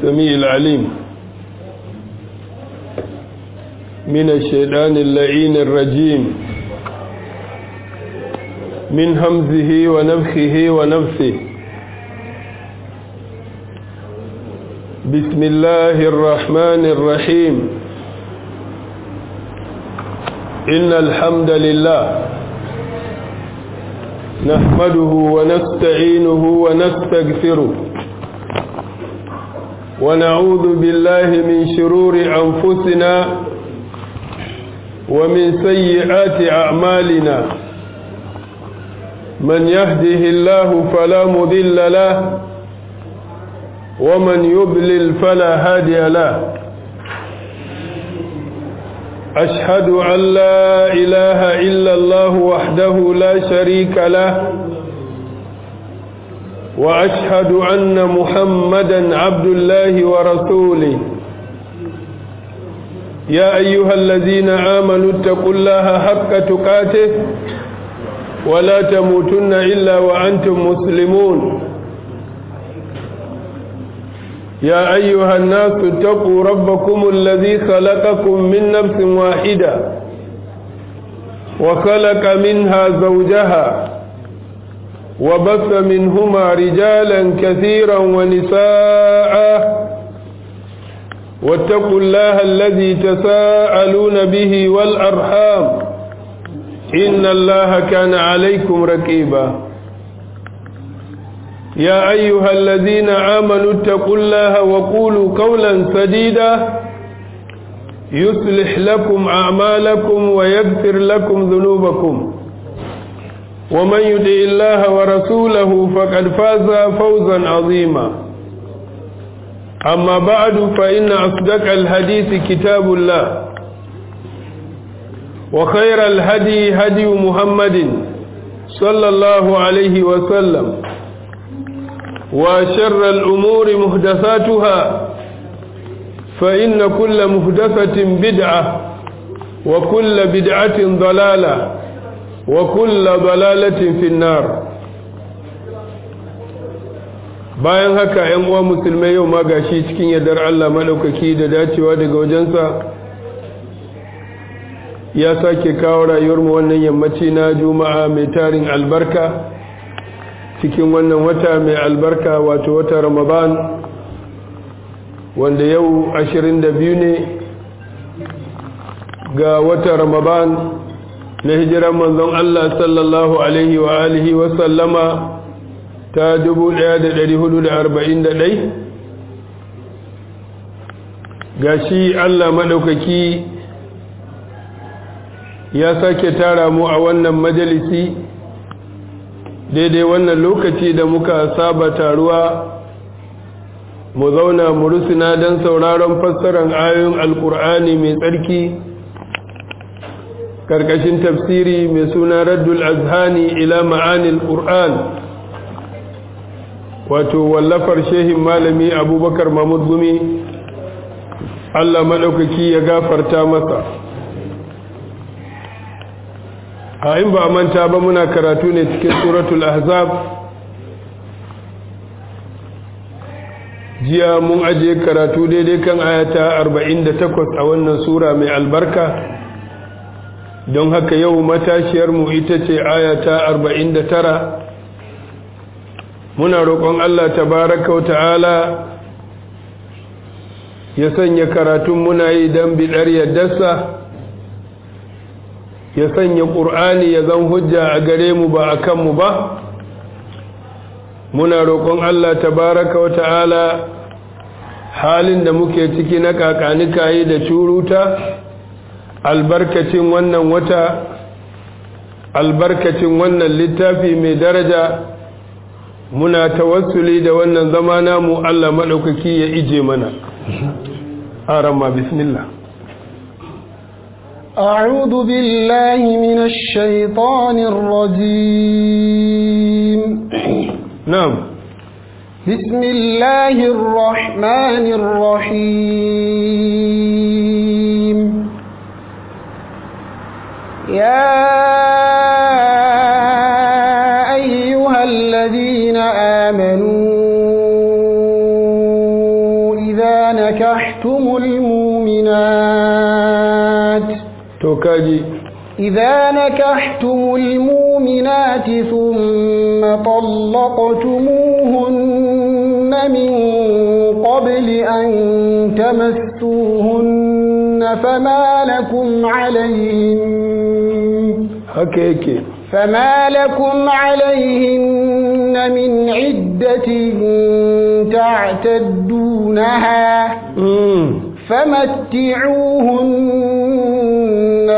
السميع العليم من الشيطان اللعين الرجيم من همزه ونفخه ونفسه بسم الله الرحمن الرحيم إن الحمد لله نحمده ونستعينه ونستغفره ونعوذ بالله من شرور أنفسنا ومن سيئات أعمالنا من يهده الله فلا مضل له ومن يضلل فلا هادي له أشهد أن لا إله إلا الله وحده لا شريك له وأشهد أن محمدا عبد الله ورسوله يا أيها الذين آمنوا اتقوا الله حق تقاته ولا تموتن إلا وأنتم مسلمون يا أيها الناس اتقوا ربكم الذي خلقكم من نفس واحدة وخلق منها زوجها وبث منهما رجالا كثيرا ونساء واتقوا الله الذي تساءلون به والأرحام إن الله كان عليكم رقيبا يا أيها الذين آمنوا اتقوا الله وقولوا قولا سديدا يصلح لكم أعمالكم ويغفر لكم ذنوبكم ومن يطع الله ورسوله فقد فاز فوزا عظيما أما بعد فإن أصدق الحديث كتاب الله وخير الهدي هدي محمد صلى الله عليه وسلم وشر الأمور محدثاتها فإن كل محدثة بدعة وكل بدعة ضلالة وكل ضلالة في النار bayan haka ‘yan uwa musulmai yau ma gashi cikin yardar Allah maɗaukaki da dacewa daga wajensa ya sake kawo rayuwarmu wannan yammaci na juma'a mai tarin albarka cikin wannan wata mai albarka wato wata ramadan wanda yau 22 ne ga wata ramadan na hijiran manzon Allah sallallahu alaihi wa alihi wa sallama ta 1441 gashi Allah madaukaki ya sake tara mu a wannan majalisi daidai wannan lokaci da muka saba taruwa mu zauna mu rusuna don sauraron fassarar ayoyin alkur'ani mai tsarki karkashin tafsiri mai suna raddul azhani ila ma'anil qur'an wato wallafar shehin malami abubakar mahmud gumi allah maɗaukaki ya gafarta masa a in ba manta ba muna karatu ne cikin suratul ahzab jiya mun ajiye karatu daidai kan ayata 48 a wannan sura mai albarka don haka yau matashiyarmu ita ce ayata 49 muna roƙon Allah tabaraka wa ta'ala ya sanya karatun muna yi don biɗar yaddarsa ya sanya ƙur'ani ya zan hujja a gare mu ba a kanmu ba muna roƙon Allah tabaraka wa ta'ala halin da muke ciki na kakanikayi da curuta albarkacin wannan wata albarkacin wannan littafi mai daraja muna tawassuli da wannan zama namu Allah maɗaukaki ya ije mana arama bismillah أعوذ بالله من الشيطان الرجيم نعم بسم الله الرحمن الرحيم يا أيها الذين آمنوا إذا نكحتم المؤمنات توكاجي إذا نكحتم المؤمنات ثم طلقتموهن من قبل أن تمسوهن فما لكم عليهن haka yake فما لكم عليهن من عدة تعتدونها mm. فمتعوهن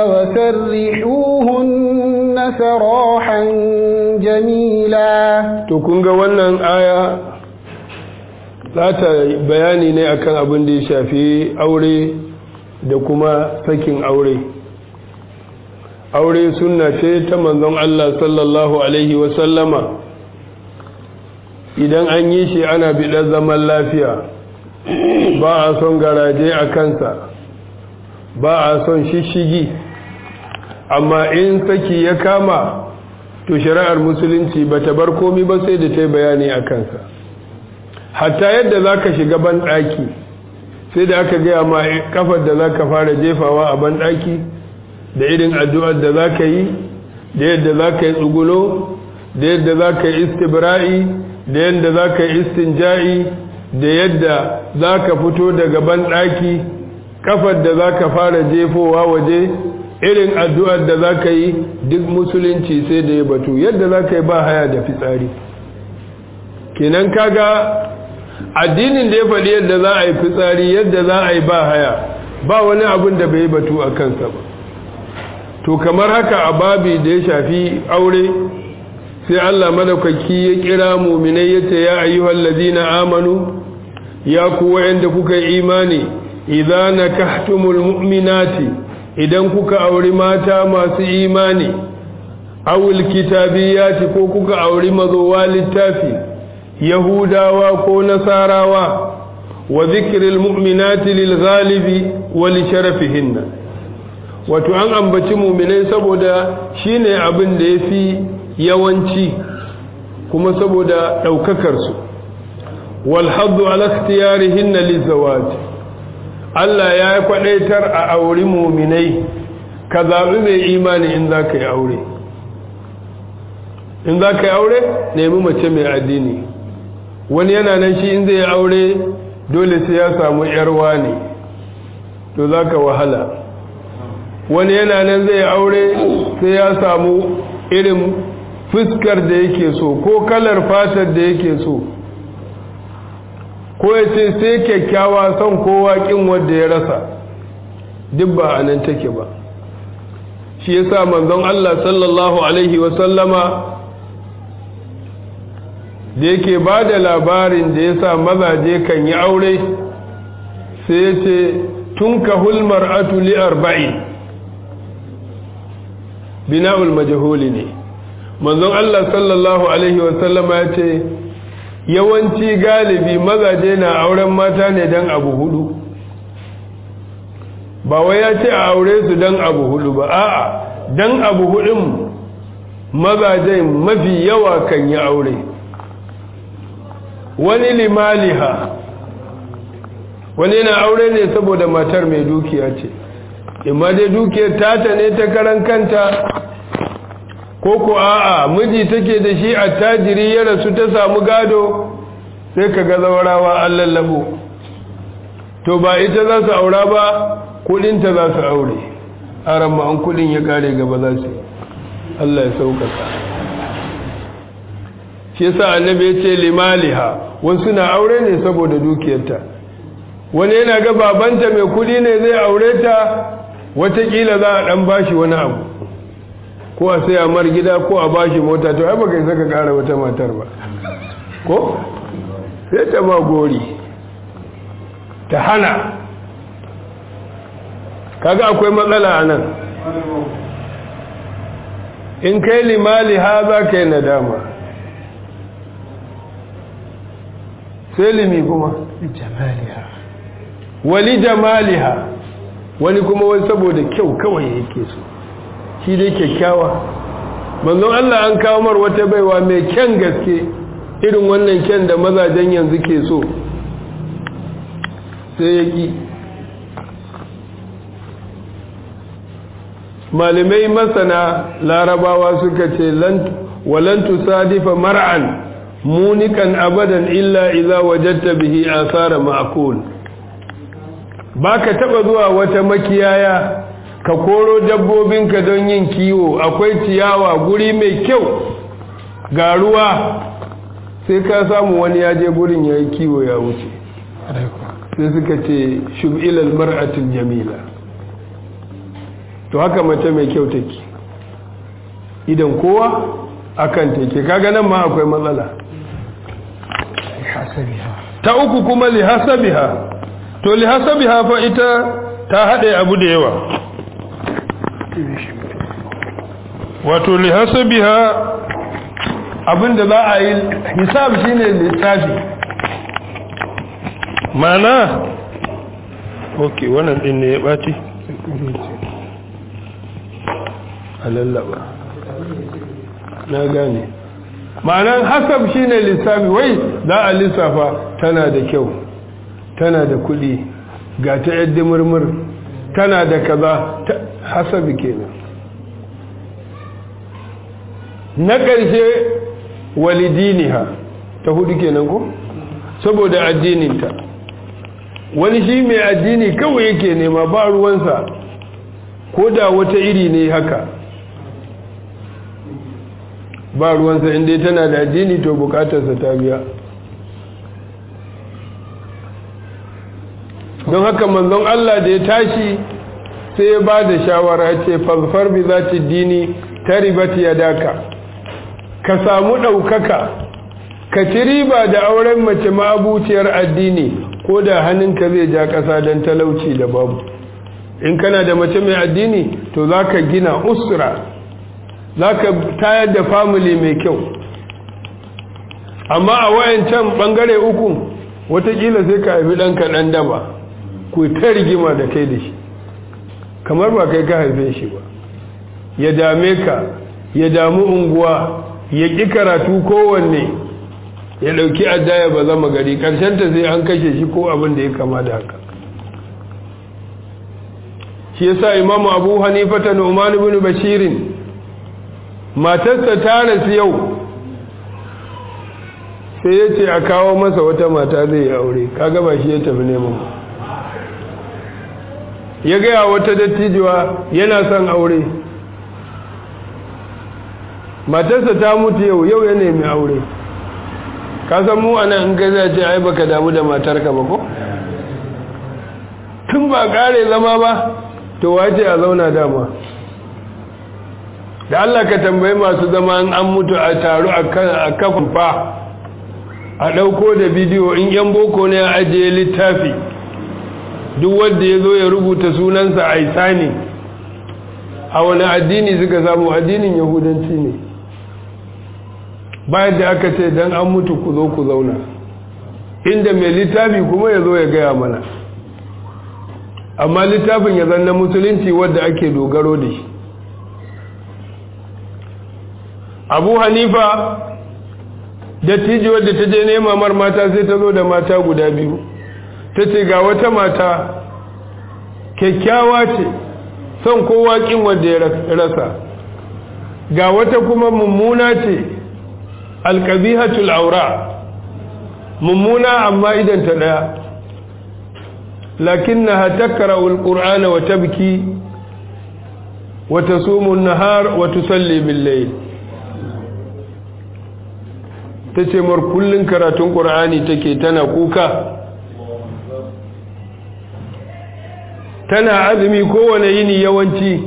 وسرحوهن سراحا جميلا to kun ga wannan aya za ta bayani ne akan abin da ya shafi aure da kuma sakin aure aure sunna ce ta manzon Allah sallallahu alaihi wasallama idan an yi shi ana biɗar zaman lafiya ba a son garaje a kansa ba a son shishigi amma in saki ya kama to shari'ar musulunci ba ta bar komi ba sai da ta yi bayani a kansa hatta yadda za ka shiga banɗaki sai da aka gaya ma kafar da za ka fara jefawa a banɗaki da irin addu'ar da za ka yi da yadda za ka yi tsugulo da yadda za ka yi istibra'i da yadda za ka yi istinja'i da yadda za ka fito daga banɗaki kafar da za ka fara jefowa waje irin addu'ar da za ka yi duk musulunci sai da ya batu yadda za ka yi ba haya da fitsari kenan kaga addinin da ya faɗi yadda za a yi fitsari yadda za a yi ba haya ba wani abin da bai batu a kansa ba to kamar haka a babi da ya shafi aure sai Allah madaukaki ya kira muminai yace ya ayyuhal ladina amanu ya ku wa'anda kuka yi imani idza nakahtumul mu'minati idan kuka auri mata masu imani awul kitabiyati ko kuka auri mazowa littafi yahudawa ko nasarawa wa zikril mu'minati lil ghalibi wa li sharafihinna wato an ambaci mu'minai saboda shine abin da yafi yawanci kuma saboda daukakar su wal haddu ala ikhtiyarihinna lizawaj Allah ya kwadaitar a auri mu'minai ka zabi mai imani in zaka yi aure in zaka yi aure nemi mace mai addini wani yana nan shi in zai yi aure dole sai ya samu yarwa ne to zaka wahala wani yana nan zai aure sai ya samu irin fuskar da yake so ko kalar fatar da yake so ko ya ce sai kyakkyawa son kowa kin wanda ya rasa duk ba a nan take ba shi yasa manzon Allah sallallahu alaihi wasallama da yake ba da labarin da yasa mazaje kan yi aure sai ya ce tun ka hulmar atuli arba'in bina'ul majahuli ne manzon Allah sallallahu alaihi wasallama ya ce yawanci galibi mazaje na auren mata ne don abu hudu ba wai ya ce a aure su don abu hudu ba a'a don abu hudun mazaje mafi yawa kan yi aure wani limaliha wani yana aure ne saboda matar mai dukiya ce imma dai dukiyar tata ne ta karan kanta ko ko a'a miji take da shi a tajiri ya rasu ta samu gado sai ka ga zawarawa an lallabo to ba ita za su aura ba kudinta za su aure a ramma an kudin ya kare gaba za su Allah ya saukaka shi yasa annabi ya ce limaliha wasu na aure ne saboda dukiyarta wani yana ga babanta mai kudi ne zai aure ta watakila za a dan bashi wani abu ko a sai mar gida ko a bashi mota to ai baka isa ka kara wata matar ba ko sai ta ma gori ta hana kaga akwai matsala a nan in kai limali ha za ka yi nadama sai limi kuma jamaliha wali jamaliha wani kuma wani saboda kyau kawai yake so shi dai kyakkyawa manzon Allah an kawo mar wata baiwa mai kyan gaske irin wannan kyan da mazajen yanzu ke so sai ya ƙi malamai masana larabawa suka ce walan tusadifa mar'an munikan abadan illa idza wajadta bihi asara ma'kul baka taba zuwa wata makiyaya ka koro dabbobinka don yin kiwo akwai ciyawa guri mai kyau ga ruwa sai ka samu wani ya je gurin yayi kiwo ya wuce sai suka ce shub'ilal mar'atul jamila to haka mace mai kyau take idan kowa akan take kaga nan ma akwai matsala ta uku kuma lihasabiha to lihasabiha fa ita ta haɗe abu da yawa wato lihasabiha abinda za a yi hisab shine lissafi mana ok wannan din ne ya ɓaci a lallaba na gane ma'anar hasab shine lissafi wai za a lissafa tana da kyau tana da kuɗi ga ta yadda murmur tana da kaza hasabi kenan na ƙarshe walidiniha ta hudu kenan ko saboda addininta wani shi mai addini kawai yake nema ba ruwansa ko da wata iri ne haka ba ruwansa inda tana da addini to bukatarsa ta biya don haka manzon Allah da ya tashi sai ya ba da shawara ce fasfar bi za ta dini ta ribati ya daka ka samu ɗaukaka ka ci riba da auren mace ma'abuciyar addini ko da hannunka zai ja ƙasa don talauci da babu in kana da mace mai addini to za ka gina usra za ka tayar da family mai kyau amma a wayancan ɓangare uku watakila sai ka haifi ɗanka ɗan daba ku ta rigima da kai da shi kamar ba kai ka haife shi ba ya dame ka ya damu unguwa ya ƙi karatu kowanne ya ɗauki addaya ba zama gari ta sai an kashe shi ko abin da ya kama da haka shi yasa imamu abu hanifata nu'man ibn bashirin matarsa ta rasu yau sai ya ce a kawo masa wata mata zai yi aure kaga ba shi ya tafi neman ya gaya wata dattijuwa yana son aure matarsa ta mutu yau yau ya nemi aure ka san mu ana in gaza ce ai baka damu da matarka ba ko tun ba kare zama ba to wace a zauna dama da Allah ka tambayi masu zama an mutu a taru a kafin fa a ɗauko da bidiyo in yan boko ne a ajiye littafi duk wanda ya zo ya rubuta sunansa a isani a wani addini suka samu addinin yahudanci ne bayan da aka ce don an mutu ku zo ku zauna inda mai littafi kuma ya zo ya gaya mana amma littafin ya zanna musulunci wadda ake dogaro da shi abu hanifa dattijo wadda ta je nema mar mata sai ta zo da mata guda biyu ta ce ga wata mata kyakkyawa ce son kowa kin wanda ya rasa ga wata kuma mummuna ce alkabihatul aura mummuna amma idan ta daya lakinnaha takra'u alqur'ana wa tabki wa tasumu an-nahar wa tusalli bil-layl tace mar kullun karatun qur'ani take tana kuka tana azumi kowane yini yawanci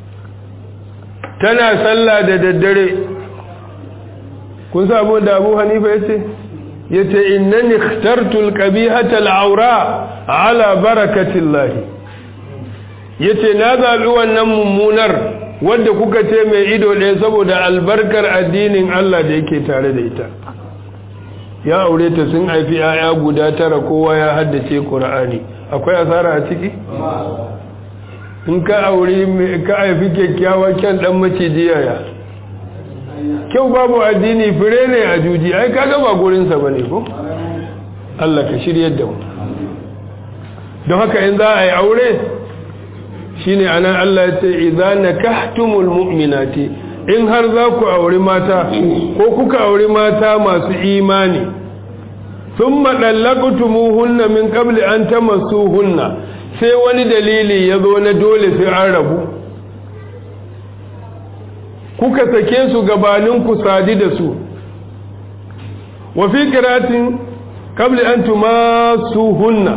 tana sallah da daddare kun samu da abu hanifa ya ce ya ce innani ikhtartul qabihatal aura ala barakatillahi ya ce na zaɓi wannan mummunar wadda kuka ce mai ido ɗaya saboda albarkar addinin Allah da yake tare da ita ya aure ta sun haifi 'ya'ya guda tara kowa ya haddace ƙura'ani akwai asara a ciki in ka aure ka haifi kyakkyawa kyan ɗan maciji yaya kyau babu addini fure ne a juji ai kaga ba gurinsa ba ne ko Allah ka shiryar da mu don haka in za a yi aure shine anan Allah ya ce idza nakahtumul mu'minati in har za ku auri mata ko kuka auri mata masu imani thumma dallaqtumuhunna min qabli an tamassuhunna sai wani dalili ya zo na dole sai an rabu kuka sake su gabanin ku sadi da su wa fi qiratin qabli an tumassuhunna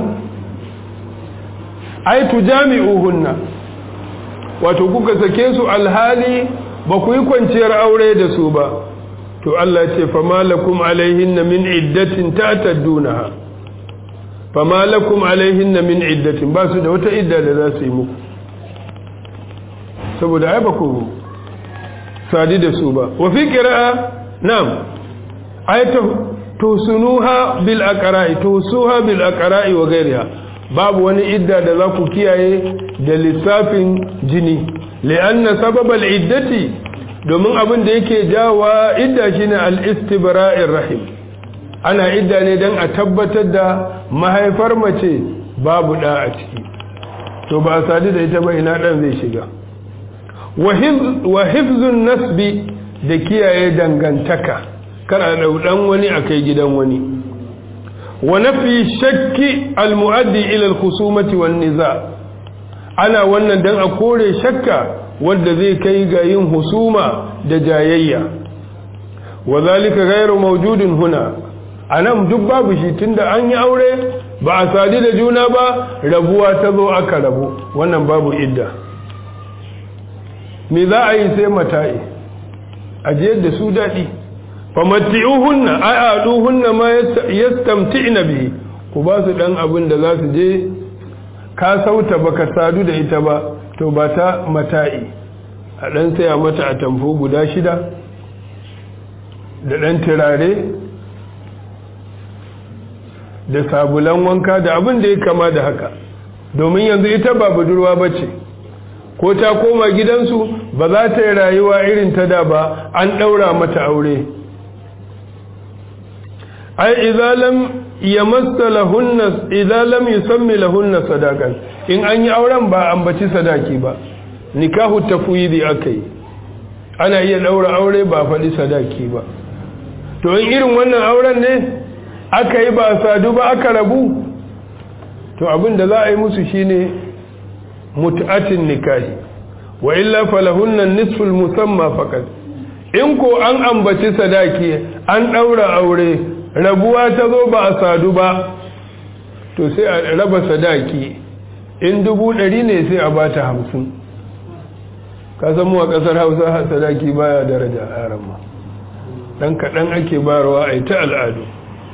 ay tujami'uhunna wato kuka sake su alhali ba ku yi kwanciyar aure da su ba to Allah ce fama lakum alaihinna min iddatin ta'taddunaha fama lakum alaihinna min iddatin ba su da wata idda da za su yi muku saboda ai ba ku sadi da su ba wa fi qira'a na'am ayatu tusunuha bil aqra'i tusuha bil aqra'i wa ghayriha babu wani idda da za ku kiyaye da lissafin jini li'anna sababal iddati domin abin da yake jawa idda shine al-istibra'ir rahim ana idda ne dan a tabbatar da mahaifar mace babu da a ciki to ba sadi da ita ba ina dan zai shiga wa hifzun nasbi da kiyaye dangantaka kar a dau dan wani akai gidan wani wa nafi shakki al-mu'addi ila al-khusumati wan niza ana wannan dan a kore shakka wanda zai kai ga yin husuma da jayayya wa zalika ghairu mawjudin huna anan duk babu shi tunda an yi aure ba a sadi da juna ba rabuwa ta zo aka rabu wannan babu idda me za a yi sai mata'i ajiyar da su daɗi famatti'uhunna a'aduhunna ma yastamti'na bihi ku ba su dan abin da za su je ka sauta baka sadu da ita ba to ba ta mata'i a dan saya mata a tamfo guda shida da dan turare da sabulan wanka da abin da ya kama da haka domin yanzu ita ba budurwa bace ko ta koma gidansu ba za ta yi rayuwa irin ta da ba an ɗaura mata aure ai idza lam yamassa lahunna idza lam yusammi lahunna sadaqan in an yi auren ba ambaci sadaki ba nikahu tafwidi akai ana iya daura aure ba faɗi sadaki ba to in irin wannan auren ne aka yi ba sadu ba aka rabu to abin da za a yi musu shine mut'atin nikahi wa illa falahunna nisful musamma faqat in ko an ambaci sadaki an daura aure rabuwa ta zo ba a sadu ba to sai a raba sadaki in dubu ɗari ne sai a ba ta hamsin ka mu a ƙasar hausa sadaki baya daraja a ramma ɗan kaɗan ake barawa a ta al'adu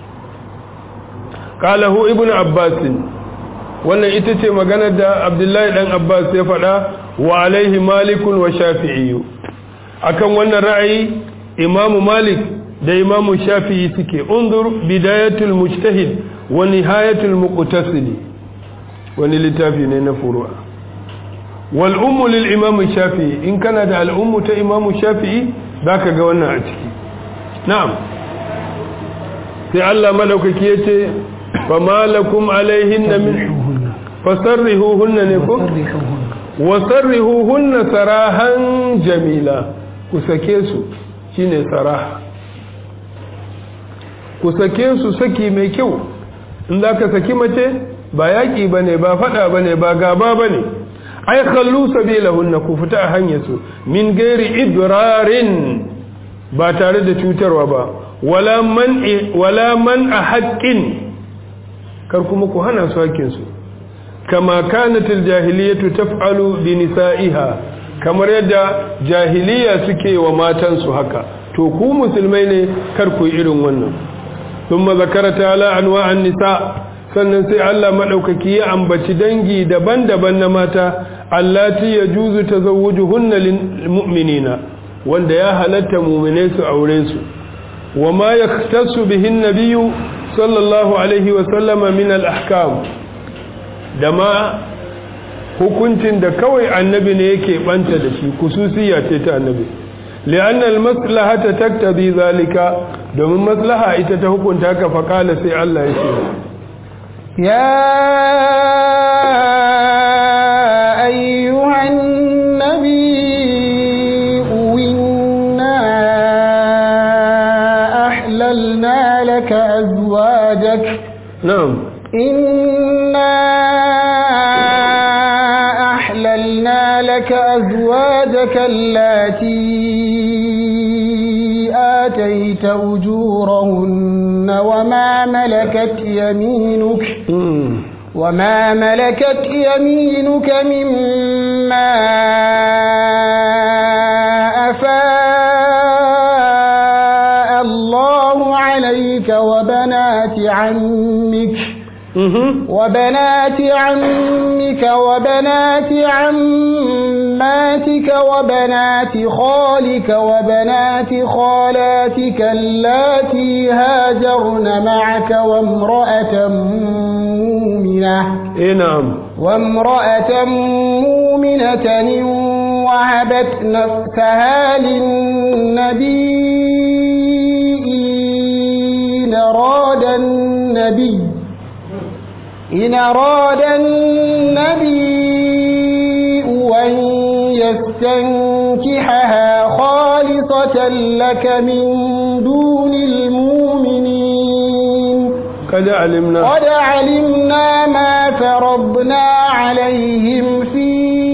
ƙalahu ibn abbasin wannan ita ce maganar da abdullahi ɗan abbas ya faɗa wa alaihi malikun wa shafi'iyu akan wannan ra'ayi imamu malik da imamu shafi'i suke undur bidayatul mujtahid wa nihayatul muqtasidi wani littafi ne na furu'a wal ummu lil imamu shafi'i in kana da al ummu ta imamu shafi'i zaka ga wannan a ciki na'am sai Allah madaukaki yace fa malakum alaihinna min fasarrihuhunna ne ko wasarrihuhunna sarahan jamila ku sake su shine saraha ku sake su saki mai kyau in za ka saki mace ba yaƙi ba ne ba faɗa ba ne ba gaba ba ne ai kallu sabilahunna ku fita a hanyar su min gairi idrarin ba tare da cutarwa ba wala man wala man a haƙƙin kar kuma ku hana su haƙƙinsu kama kanatil jahiliyatu taf'alu bi nisa'iha kamar yadda jahiliya suke wa matansu haka to ku musulmai ne kar ku irin wannan thumma zakara ta'ala anwa'an nisa sannan sai Allah madaukaki ya ambaci dangi daban-daban na mata allati yajuzu tazawwujuhunna lil mu'minina wanda ya halatta mu'mine su aure su wama yaktasu bihin nabiyyu sallallahu alaihi wa sallama min al ahkam da ma hukuncin da kawai annabi ne yake banta da shi kususiya ce ta annabi li'anna al-maslahata taktabi zalika domin maslaha ita ta hukunta ka faqala sai Allah ya ce ya إنا أحللنا لك أزواجك التي آتيت أجورهن وما ملكت يمينك وما ملكت يمينك مما أفاء الله عليك وبنات عمك وبنات عمك وبنات عماتك وبنات خالك وبنات خالاتك اللاتي هاجرن معك وامرأة مؤمنة eh na'am وامرأة مؤمنة وهبت نفسها للنبي إن أراد النبي إن أراد النبي أن يستنكحها خالصة لك من دون المؤمنين kada alimna قد علمنا ما فرضنا عليهم في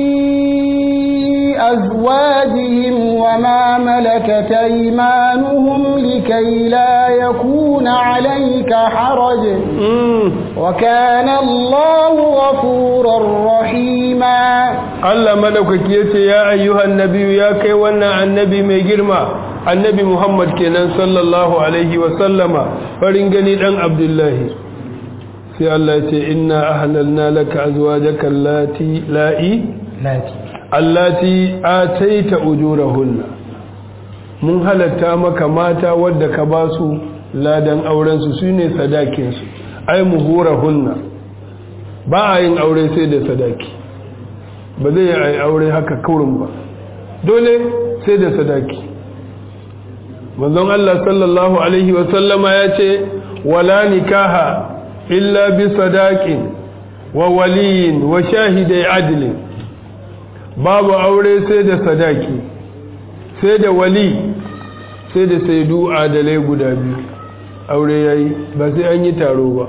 أزواجهم وما ملكت أيمانهم لكي لا يكون عليك حرج Mm. وكان الله غفورا رحيما Allah madaukaki yace ya ayyuhan nabiyyu ya kai wannan annabi mai girma annabi Muhammad kenan sallallahu alaihi wa sallama farin gani dan Abdullahi sai Allah yace inna ahlalna laka azwajaka allati la'i allati ataita ujurahunna mun halatta maka mata wadda ka ba su ladan auren su sune sadakin su ai muhurahunna ba a yin aure sai da sadaki ba zai yi aure haka kaurin ba dole sai da sadaki manzon Allah sallallahu alaihi wa sallama ya ce wala nikaha illa bi sadaqin wa waliyin wa shahidai adlin babu aure sai da sadaki sai da wali sai da saidu adalai guda biyu aure yayi ba sai an yi taro ba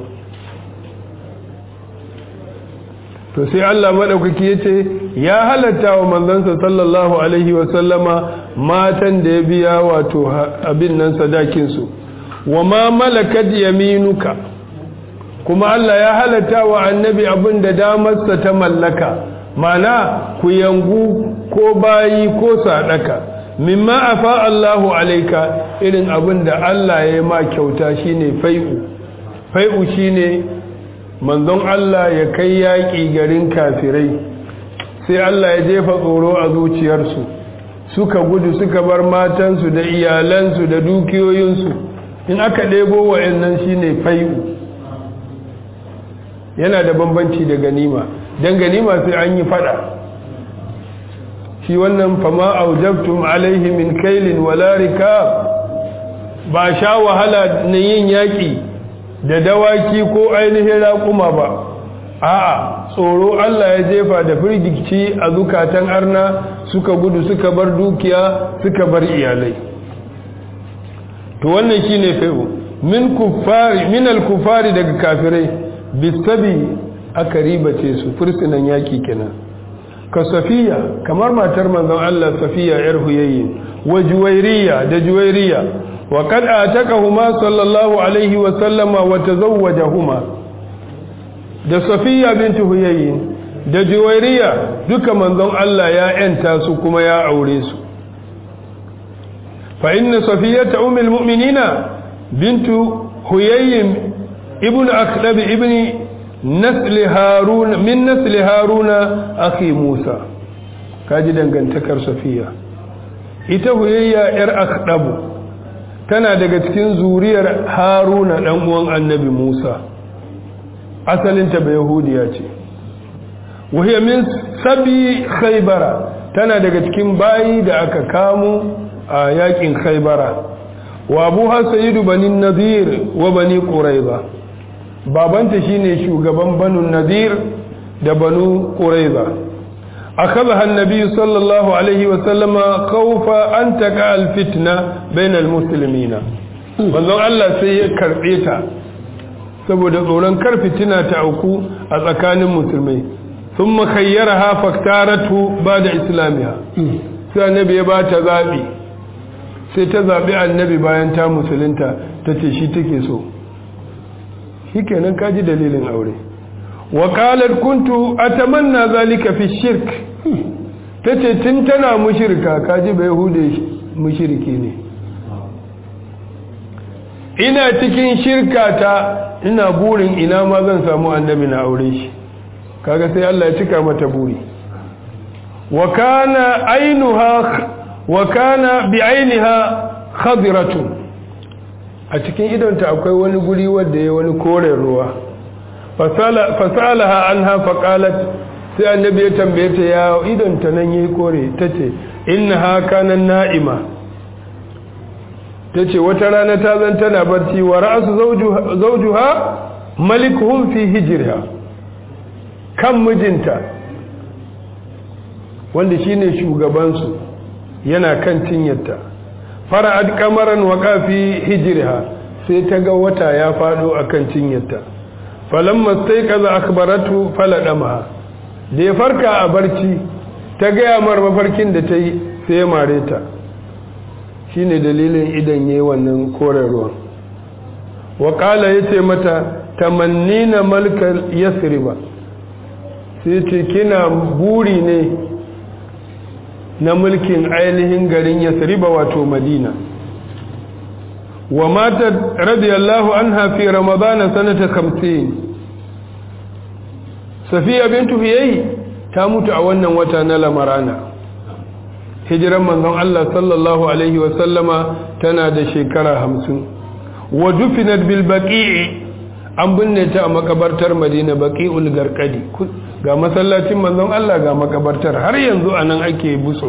to sai Allah madaukaki yace ya halatta wa manzansa sallallahu alaihi wa sallama matan da ya biya wato abin nan sadakin su wa ma malakat yaminuka kuma Allah ya halatta wa annabi abin da damarsa ta mallaka mana ku yangu ko bayi ko sadaka mimma afa Allahu alaika irin abin da Allah ya yi ma kyauta shine fai'u fai'u shine manzon Allah ya kai yaƙi garin kafirai sai Allah ya jefa tsoro a zuciyarsu suka gudu suka bar matansu da iyalansu da dukiyoyinsu in aka ɗebo wa'annan shine fai'u yana da bambanci da ganima don ganima sai an yi fada shi wannan fama aujabtum alaihi min kailin wala rikab ba sha wahala na yin yaƙi da dawaki ko ainihin raƙuma ba a'a tsoro Allah ya jefa da firgici a zukatan arna suka gudu suka bar dukiya suka bar iyalai to wannan shine fai'u min kuffari min al-kuffari daga kafirai bisabi aka ribace su fursunan yaki kenan ka safiya kamar matar manzon Allah safiya yar huyayyi wa juwairiya da juwairiya wa qad atakahuma sallallahu alaihi wa sallama wa tazawwajahuma da safiya binti huyayyi da juwairiya duka manzon Allah ya yanta su kuma ya aure su fa inna safiyata ummul mu'minina bintu huyayyi ibn akhlab ibn nasl harun min nasl haruna akhi musa kaji dangantakar safiya ita huyayya yar akhlab tana daga cikin zuriyar haruna dan uwan annabi musa asalinta ba yahudiya ce wahiya min sabi khaybara tana daga cikin bayi da aka kamo a yakin khaybara wa abuha sayyidu bani nadir wa bani quraiza babanta shine shugaban banu nadir da banu quraiza akhadha an-nabi sallallahu alaihi wa sallama khawfa an taqa al-fitna bayna al-muslimina wannan Allah sai ya karbe ta saboda tsoron kar fitina ta auku a tsakanin musulmai sun makayyara ha faktaratu ba da islamiya sai annabi ya ba ta zaɓi sai ta zaɓi annabi bayan ta musulunta ta ce shi take so shi kenan kaji dalilin aure wakalar kuntu a tamanna zalika fi shirk ta ce tun tana mushirka kaji bai hude mushirki ne ina cikin shirka ta ina burin ina ma zan samu annabi na aure shi kaga sai Allah ya cika mata buri wa kana ainuha wa kana bi ainiha khadiratun a cikin idonta akwai wani guri wanda ya wani koren ruwa fasalaha anha faqalat sai annabi ya tambaye ta ya idonta nan yayi kore tace innaha kana na'ima tace wata rana ta zan tana barci wa ra'su zawjuha malikuhum fi hijriha kan mijinta wanda shine shugabansu yana kan cinyarta fara'ad kamaran waka fi hijriha sai ta ga wata ya fado akan cinyarta falamma staiqaza akhbaratu faladama da ya farka a barci ta ga mar mafarkin da ta yi sai ya mare ta shine dalilin idan yayi wannan koren ruwan wa qala yace mata tamannina malkal yasriba sai ce kina buri ne na mulkin ainihin garin yasriba wato madina wa mata radiyallahu anha fi ramadana sanata 50 safiya bintu hiyayi ta mutu a wannan wata na lamarana hijiran manzon Allah sallallahu alaihi wa sallama tana da shekara 50 wa dufinat bil baqi'i an binne ta a makabartar madina baqi'ul garqadi ga masallacin manzon Allah ga makabartar har yanzu anan ake buso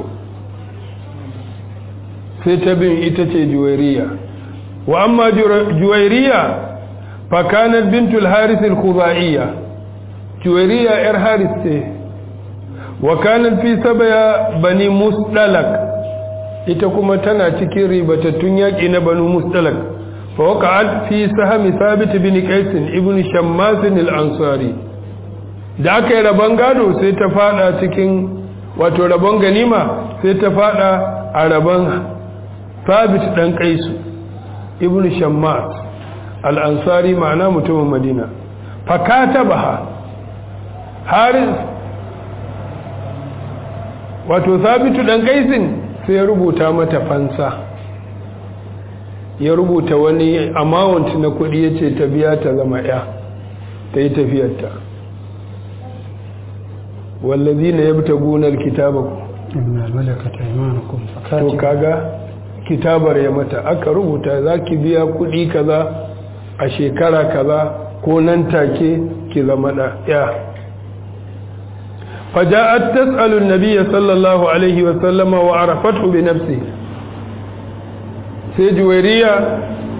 sai ta bin ita ce juwairiya wa amma juwairiya fa kanat bintul haris al-khuzaiya juwairiya yar haris ce wa kanat fi sabaya bani musdalak ita kuma tana cikin ribatattun yaki na banu musdalak fa waqa'at fi sahmi thabit bin qais ibn shammas al-ansari da aka yi rabon gado sai ta fada cikin wato rabon ganima sai ta fada a rabon sabit dan kaisu ibn shammas al-ansari ma'ana mutumin madina fakata baha haris wato sabitu dan kaisin sai ya rubuta mata fansa ya rubuta wani amount na kudi ya ce ta biya ta zama ya ta yi tafiyarta wallazi na yabta gunar kitabaku to kaga kitabar ya mata aka rubuta za ki biya kudi kaza a shekara kaza ko nan take ki zama da ya faja'at tas'alu an-nabiy sallallahu alaihi wa sallama wa arafathu bi nafsi sai juwairiya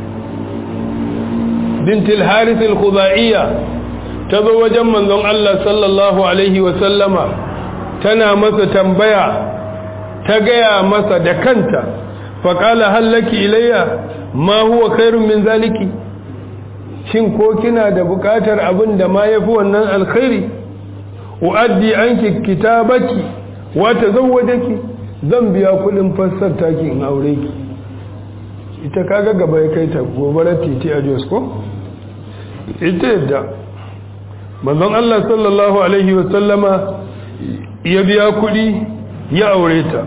bint al-harith al-khudaiya tazo wajen manzon Allah sallallahu alaihi wa sallama tana masa tambaya ta gaya masa da kanta faƙala hallaki ilayya ma huwa khairun min zaliki shin ko kina da buƙatar abin da ma yafi wannan alkhairi uaddi anki kitabaki wa tazawwajaki zan biya kuɗin fassar taki in aure ki ita kaga gaba ya kai ta gobarar titi a Jos ko ita yadda manzon Allah sallallahu alaihi wa sallama ya biya kuɗi ya aure ta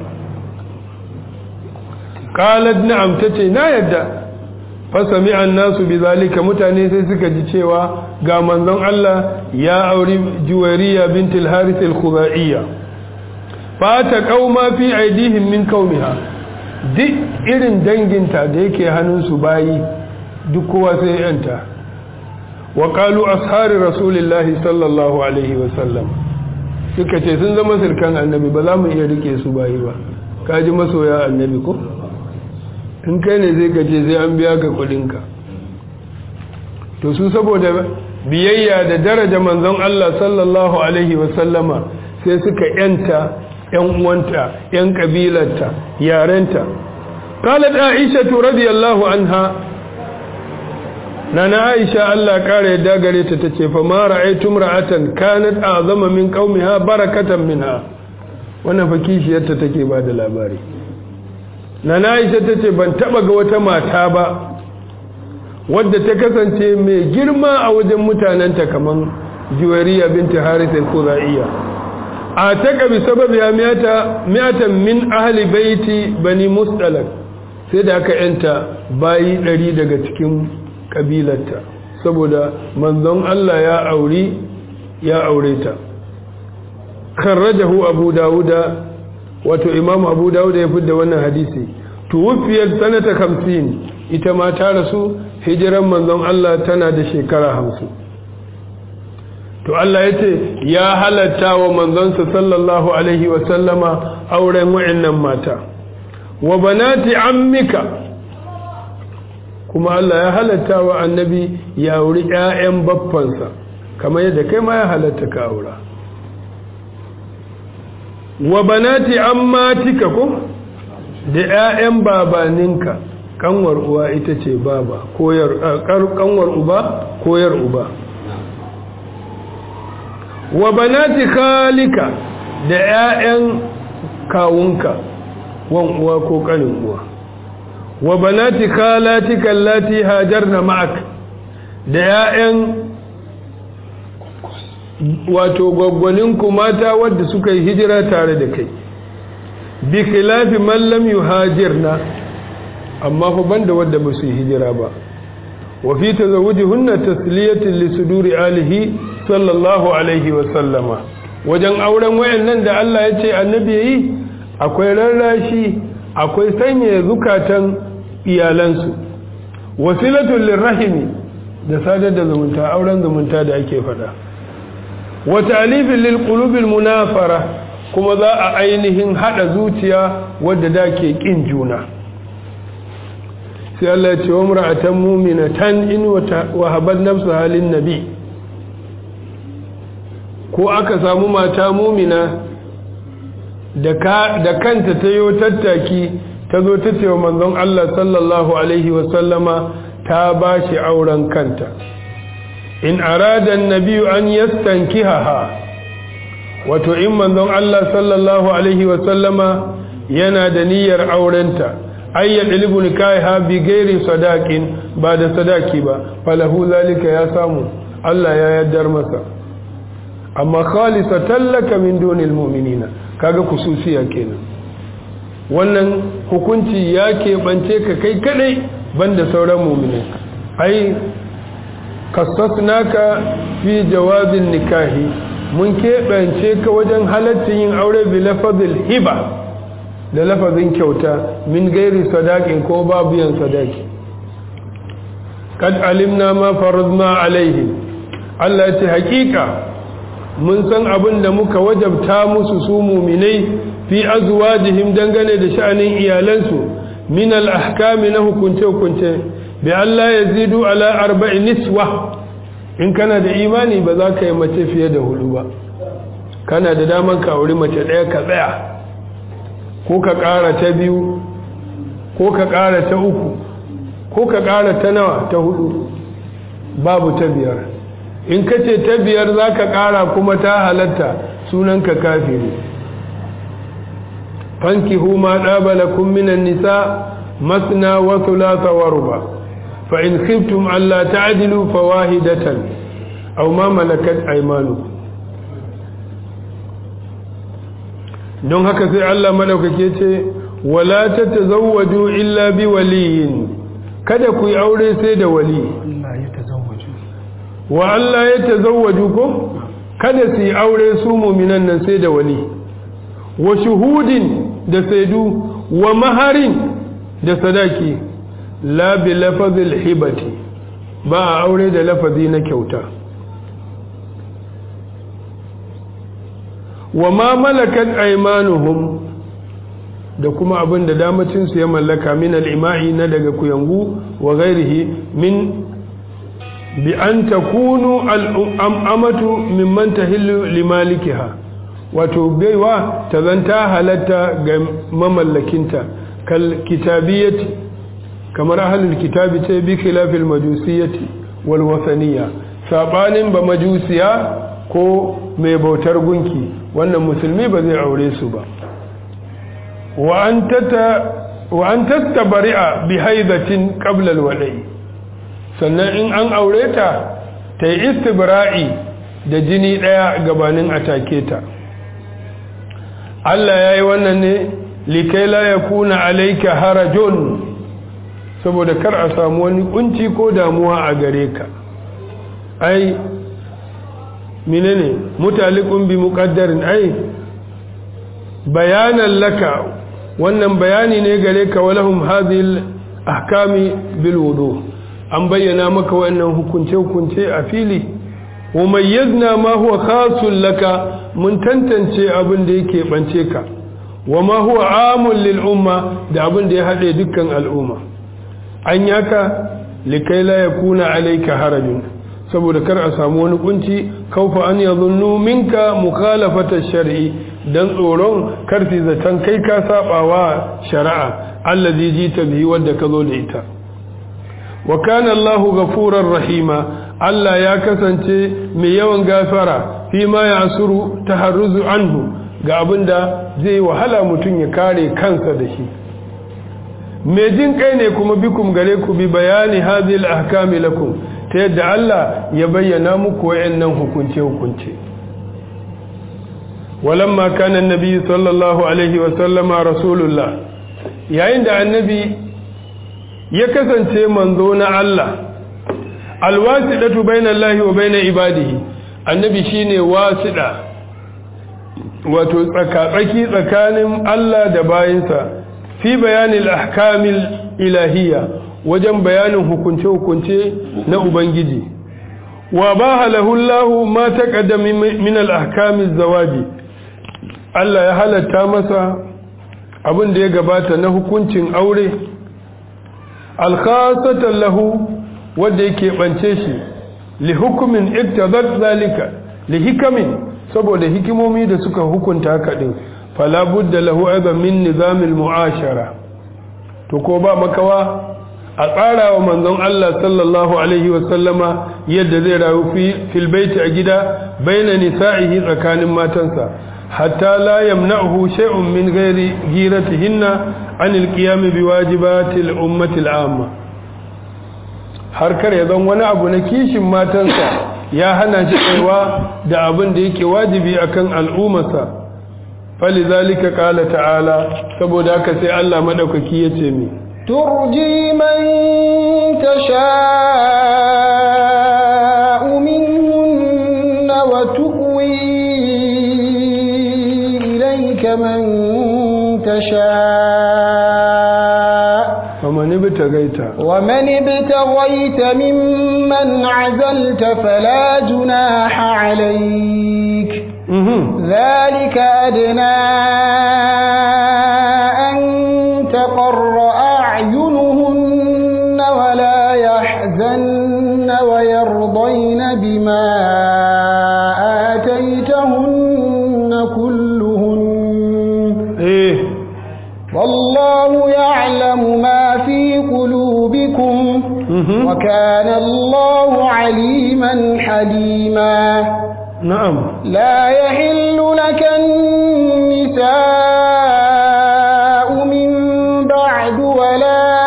qalat na'am tace na yadda fa sami'a an-nasu bizalika mutane sai suka ji cewa ga manzon Allah ya auri juwariya bint al-harith al-khuzaiya fa ta qauma fi aidihim min qaumiha duk irin danginta da yake hannunsu bayi duk kowa sai yanta wa qalu ashari rasulillahi sallallahu alaihi wa sallam suka ce sun zama sirkan annabi ba za mu iya rike su bayi ba kaji masoya annabi ko in kai ne zai gaje sai an biya ka kudinka to su saboda biyayya da daraja manzon Allah sallallahu alaihi wasallama sai suka yanta yan uwanta yan kabilarta yarenta qalat aisha radiyallahu anha nana aisha Allah kare yadda gare ta tace fa ma ra'aytum ra'atan kanat a'zama min qaumiha barakatan minha wannan fa kishiyarta take ba da labari nana aisha tace ban taba ga wata mata ba wadda ta kasance mai girma a wajen mutanenta kaman juwariya binti harith al-khuzaiya a taka bi sababi miyata miyatan min ahli baiti bani mustalak sai da aka yanta bayi ɗari daga cikin kabilarta saboda manzon Allah ya auri ya aure ta kharrajahu abu dawuda wato imam abu dawuda ya fidda wannan hadisi tuwfiyat sanata 50 ita ma ta rasu hijiran manzon Allah tana da shekara 50 to Allah yace ya halatta wa manzonsa sallallahu alaihi wa sallama auren wa'annan mata wa banati ammika kuma Allah ya halatta wa annabi ya auri ƴaƴan baffansa kamar yadda kai ma ya halatta ka aura wa banati ammatika ko da ƴaƴan babaninka kanwar uwa ita ce baba koyar kanwar uba koyar uba wa banati khalika da ƴaƴan kawunka wan uwa ko kanin uwa wa banati khalatika allati hajarna ma'ak da ƴaƴan wato gwaggwaninku mata wadda suka yi hijira tare da kai bi khilafi man lam yuhajirna amma fa banda wadda ba su yi hijira ba wa fi tazawujihunna tasliyatan li suduri alihi sallallahu alaihi wa sallama wajen auren wayannan da Allah ya ce annabi yayi akwai rarrashi akwai sanya zukatan iyalansu wasilatul lirrahimi da sadar da zumunta auren zumunta da ake fada wa ta'lifin lil qulubil munafara kuma za a ainihin hada zuciya wadda da ke kin juna sai Allah ya ce wa mar'atan mu'minatan in wa habat nafsa halin nabi ko aka samu mata mu'mina da kanta ta yi tattaki ta zo ta ce wa manzon Allah sallallahu Alaihi wasallama ta ba shi auren kanta in arada nabiyu an yastanki haha wato in manzon Allah sallallahu Alaihi wasallama yana da niyyar aurenta ayyar ilibun ha bi gairi sadakin ba da sadaki ba falahu zalika ya samu Allah ya yaddar masa amma khalisa tallaka min dunil mu'minina kaga kususiya kenan wannan hukunci ya keɓance ka kai kadai banda sauran mu'minai ai kasasnaka fi jawazin nikahi mun keɓance ka wajen halaccin yin aure bi lafazil hiba da lafazin kyauta min gairi sadakin ko babu yan sadaki kad alimna ma faradna alaihi Allah ya ce hakika mun san abin da muka wajabta musu su muminai fi azwajihim dangane da sha'anin iyalansu min al-ahkami na hukunce hukunce bi Allah yazidu ala arba'i niswa in kana da imani ba za ka yi mace fiye da hudu ba kana da daman ka auri mace ɗaya ka tsaya ko ka ƙara ta biyu ko ka ƙara ta uku ko ka ƙara ta nawa ta hudu babu ta biyar in ka ce ta biyar za ka ƙara kuma ta halatta sunanka kafiri fanki huma ɗabala minan nisa masna wa thulatha wa ruba fa in khiftum alla ta'dilu fawahidatan aw ma malakat aymanukum don haka sai Allah madaukake ce wala tatazawwaju illa bi waliyin kada ku yi aure sai da wali wa Allah ya tazawwaju ko kada su yi aure su muminan nan sai da wali wa shuhudin da saidu wa maharin da sadaki la bi lafazil hibati ba a aure da lafazi na kyauta wa ma malakat aymanuhum da kuma abin da damacin su ya mallaka min al-ima'i na daga kuyangu wa ghairihi min bi an takunu al-amatu mimman tahillu limalikiha wato baiwa ta zanta halatta ga mamallakinta kal kitabiyati kamar ahlul kitabi ce bi khilafil majusiyyati wal wasaniyya sabanin ba majusiya ko mai bautar gunki wannan musulmi ba zai aure su ba wa an tata wa an tastabari'a bi haidatin qabla al-wada'i sannan in an aure ta ta yi istibra'i da jini daya gabanin atake ta Allah yayi wannan ne likai la yakuna alayka harajun saboda kar a samu wani kunci ko damuwa a gare ka ai menene mutalikun bi muqaddarin ai bayanan laka wannan bayani ne gare ka walahum hadhihi ahkami bil wudu an bayyana maka wannan hukunce hukunce a fili wa mayyazna ma huwa khasun laka mun tantance abin da yake bance ka wa ma huwa amul lil umma da abin da ya hade dukkan al'umma an yaka likai la yakuna alayka harajun saboda kar a samu wani kunci kaufa an yadhunnu minka mukhalafata shar'i dan tsoron karfi zaton kai ka sabawa shari'a allazi jita bihi wanda ka zo da ita wa kana Allahu ghafurar rahima Allah ya kasance mai yawan gafara fi ma yasuru taharruzu anhu ga abinda zai wahala mutun ya kare kansa da shi mai jin kai ne kuma bikum gare ku bi bayani hadhihi al-ahkami lakum ta yadda Allah ya bayyana muku wayannan hukunce hukunce walamma kana annabi sallallahu alaihi wa sallama rasulullah yayin da annabi ya kasance manzo na Allah alwasidatu bainallahi wa bain ibadihi annabi shine wasida wato tsakatsaki tsakanin Allah da bayinsa fi bayanil ahkamil ilahiyya wajen bayanin hukunce-hukunce na ubangiji wa ba lahu ma taqaddama min al-ahkamiz zawaji Allah ya halatta masa abin da ya gabata na hukuncin aure alkhasatan lahu wanda yake bance shi li hukumin iktadat zalika li hikamin saboda hikimomi da suka hukunta haka din fala budda lahu aidan min nizamil mu'ashara to ko ba makawa a tsara wa manzon Allah sallallahu alaihi wa sallama yadda zai rayu fil baiti a gida baina nisa'ihi tsakanin matansa hatta la yamna'uhu shay'un min ghairi giratihinna an alqiyam biwajibati al-ummati al-amma har kar ya zan wani abu na kishin matansa ya hana shi kaiwa da abin da yake wajibi akan al'ummarsa falizalika qala ta'ala saboda haka sai Allah madaukaki yace mi turji man tasha'u minhunna wa tu'wi ilayka man tasha' ومن ابتغيت ومن ابتغيت ممن عزلت فلا جناح عليك ذلك أدنى أن تقر أعينهن ولا يحزن ويرضين بما آتيتهن كلهن إيه والله يعلم ما في قلوبكم وكان الله عليما حليما نعم لا يحل لك النساء من بعد ولا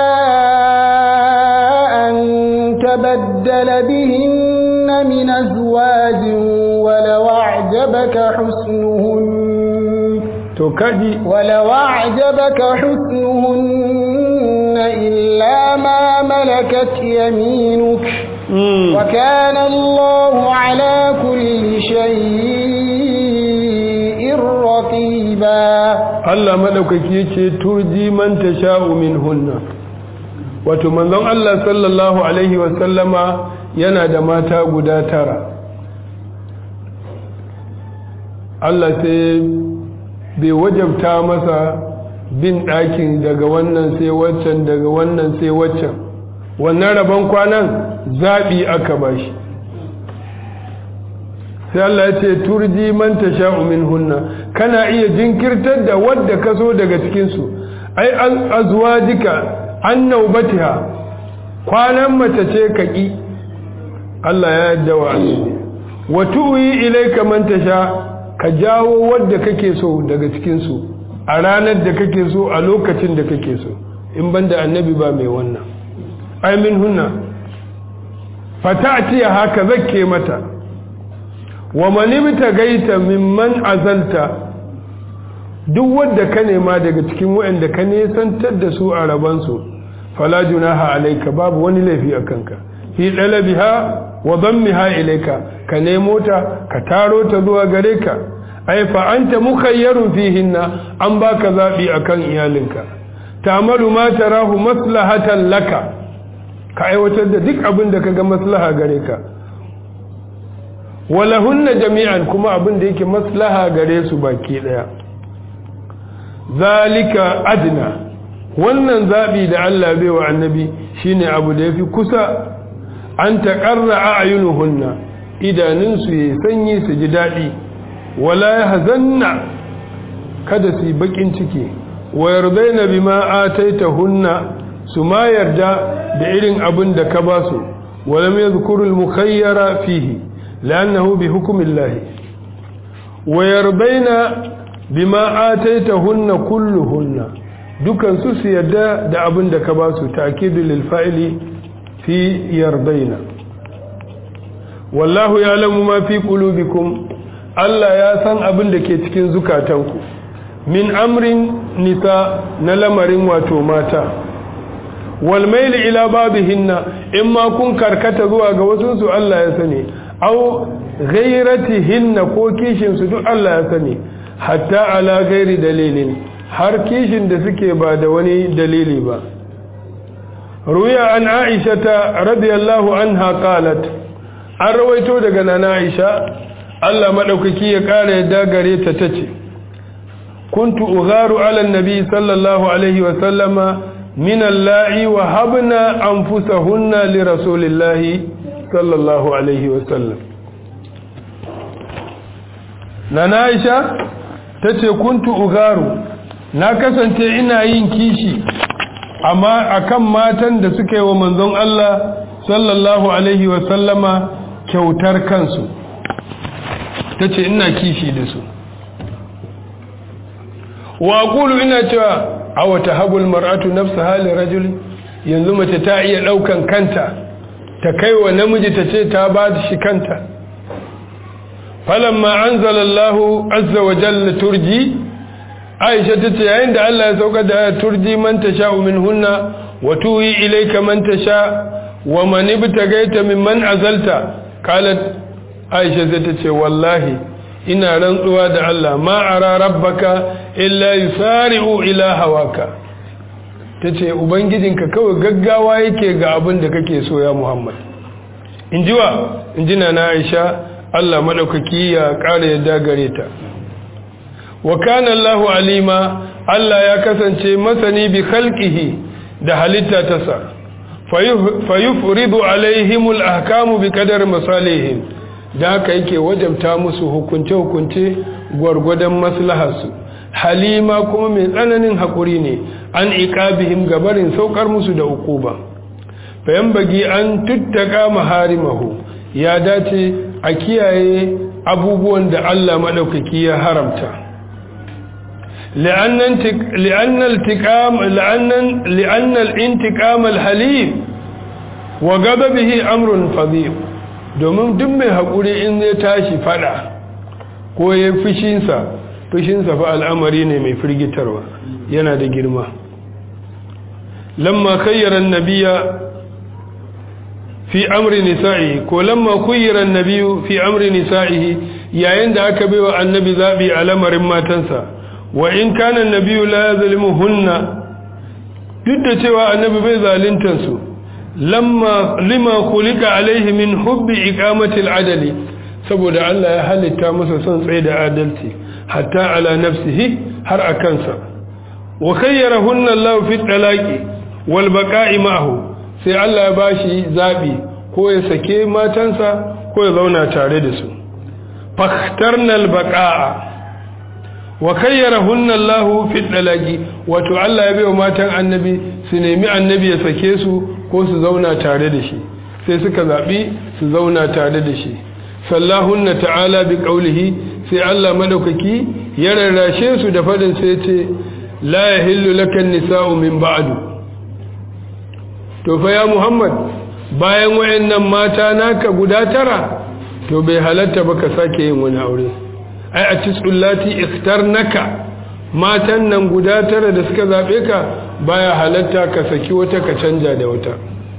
أن تبدل بهن من أزواج ولو أعجبك حسنهن to kaji ولو أعجبك حسنهن إلا ما ملكت يمينك وكان الله على كل شيء رقيبا Allah madaukaki yace turji man tasha'u minhunna wato manzon Allah sallallahu alaihi wa sallama yana da mata guda tara Allah sai bai wajabta masa bin ɗakin daga wannan sai waccan daga wannan sai waccan wannan rabon kwanan zaɓi aka bashi sai Allah ya ce turji man tasha'u minhunna kana iya jinkirtar da wadda ka so daga cikin su ai azwajika an naubatiha kwanan mace ce ka ƙi Allah ya yadda wa annabi wa tu'i ilayka man tasha ka jawo wadda kake so daga cikin su a ranar da kake so a lokacin da kake so in banda annabi ba mai wannan ai min hunna fata'ti haka zakke mata wa man ibtagaita mimman azalta duk wadda ka nema daga cikin waɗanda ka nesantar da su a rabansu fala junaha alayka babu wani laifi a kanka fi dalabiha wa dammiha ilayka ka nemo ta ka taro ta zuwa gare ka ai fa anta mukhayyarun fihinna an baka zabi akan iyalinka ta'malu ma tarahu maslahatan laka ka aiwatar da duk abin da kaga maslaha gare ka walahunna jami'an kuma abin da yake maslaha gare su baki daya zalika adna wannan zabi da Allah bai wa annabi shine abu da yafi kusa an taqarra a'yunuhunna idanun su yi sanyi su ji dadi wala yahzanna kada su bakin ciki wa yardaina bima ataitahunna su ma yarda da irin abin da ka basu walam yadhkuru al-mukhayyara fihi لأنه بحكم الله ويرضين بما آتيتهن كلهن dukan su su yadda da abin da ka ba su ta'kidu lil fa'ili fi yardaina wallahu ya'lamu ma fi qulubikum Allah ya san abin da ke cikin zukatanku min amrin nisa na lamarin wato mata wal mail ila babihinna in ma kun karkata zuwa ga wasu su Allah ya sani au ghairatihinna ko kishin su duk Allah ya sani hatta ala ghairi dalilin har kishin da suke ba da wani dalili ba ruya an aisha ta radiyallahu anha qalat an rawaito daga nana aisha Allah madaukaki ya kara yadda gare ta tace kuntu ugharu ala nabi sallallahu alaihi wa sallama min allahi wa habna anfusahunna li rasulillahi sallallahu alaihi wasallam na Aisha tace kuntu ugaru na kasance ina yin kishi amma akan matan da suka yi wa manzon Allah sallallahu alaihi wasallama kyautar kansu tace ina kishi da su wa aqulu ina cewa aw tahabul mar'atu nafsaha li rajul yanzu mace ta iya daukan kanta ta kai wa namiji ta ce ta ba shi kanta falamma anzalallahu azza wa jalla turji aisha ta ce yayin da Allah ya sauka da turji man tasha minhunna wa tuwi ilayka man tasha wa man ibtagaita mimman azalta qalat aisha zai ta ce wallahi ina rantsuwa da Allah ma ara rabbaka illa yusari'u ila hawaka ta ce ubangijinka kawai gaggawa yake ga abin da kake so ya muhammad in ji wa in ji na aisha allah maɗaukaki ya ƙara yadda gare ta wa kana allahu alima allah ya kasance masani bi khalqihi da halitta ta sa fayufridu alaihimul ahkamu bi qadar masalihim da haka yake wajabta musu hukunce hukunce gwargwadon maslaharsu halima kuma mai tsananin haƙuri ne an iqabihim gabarin saukar musu da ukuba fayan bagi an tuttaka maharimahu ya dace a kiyaye abubuwan da Allah madaukaki ya haramta لأن الانتقام لأن لأن الانتقام الحليم وغضبه أمر فظيع domin duk mai haƙuri in zai tashi fada ko ya fushinsa fushinsa fa al'amari ne mai firgitarwa yana da girma lamma kayyaran nabiya fi amri nisa'i ko lamma kuyyaran nabiyu fi amri nisa'ihi yayin da aka baiwa annabi zabi a lamarin matansa wa in kana nabiyu la yazlimuhunna duk da cewa annabi bai zaluntan su lamma lima khuliqa alaihi min hubbi iqamati al-adli saboda Allah ya halitta masa son tsaye da adalci hatta ala nafsihi har a kansa wa khayyarahunna Allah fi talaqi wal baqa'i ma'ahu sai Allah ya bashi zabi ko ya sake matansa ko ya zauna tare da su fakhtarna al baqa'a wa kayyarahunna Allahu fi dalaqi wato Allah ya bayo matan annabi su nemi annabi ya sake su ko su zauna tare da shi sai suka zabi su zauna tare da shi sallahunna ta'ala bi qawlihi sai Allah madaukaki ya rarrashe su da fadin sai ce la yahillu lakan nisa'u min ba'du to fa ya Muhammad bayan wayannan mata naka guda tara to bai halatta ba ka sake yin wani aure ai a tisullati ikhtarnaka matan nan guda tara da suka zabe ka baya halatta ka saki wata ka canja da wata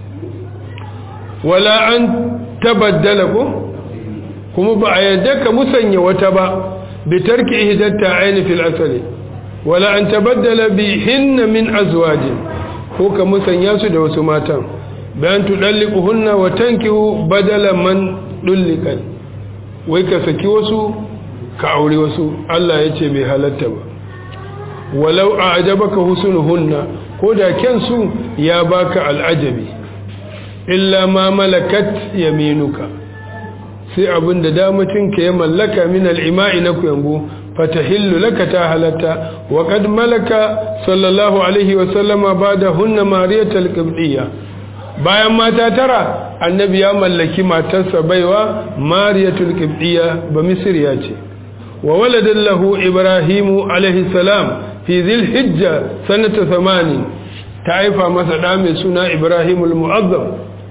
wala an tabaddala ko kuma ba a yadda ka musanya wata ba bi tarki ihdatta aini fil asali wala an tabaddala bi hinna min azwajin ko ka musanya su da wasu matan bayan tudallikuhunna wa tankihu badala man dullikan wai ka saki wasu ka aure wasu Allah ya ce bai halatta ba walau a ajabaka husnuhunna ko da kyansu ya baka al'ajabi illa ma malakat yaminuka sai abin da damacin ka ya mallaka min al'ima'i na kuyangu fatahillu laka ta halatta wa qad malaka sallallahu alaihi wa sallama bada hunna mariyatul qibtiyya bayan mata tara annabi ya mallaki matarsa baiwa mariyatul qibtiyya ba misriya ce wa waladan lahu ibrahimu alaihi salam fi dhil hijja sanata 80 ta haifa masa da mai suna ibrahimul mu'azzam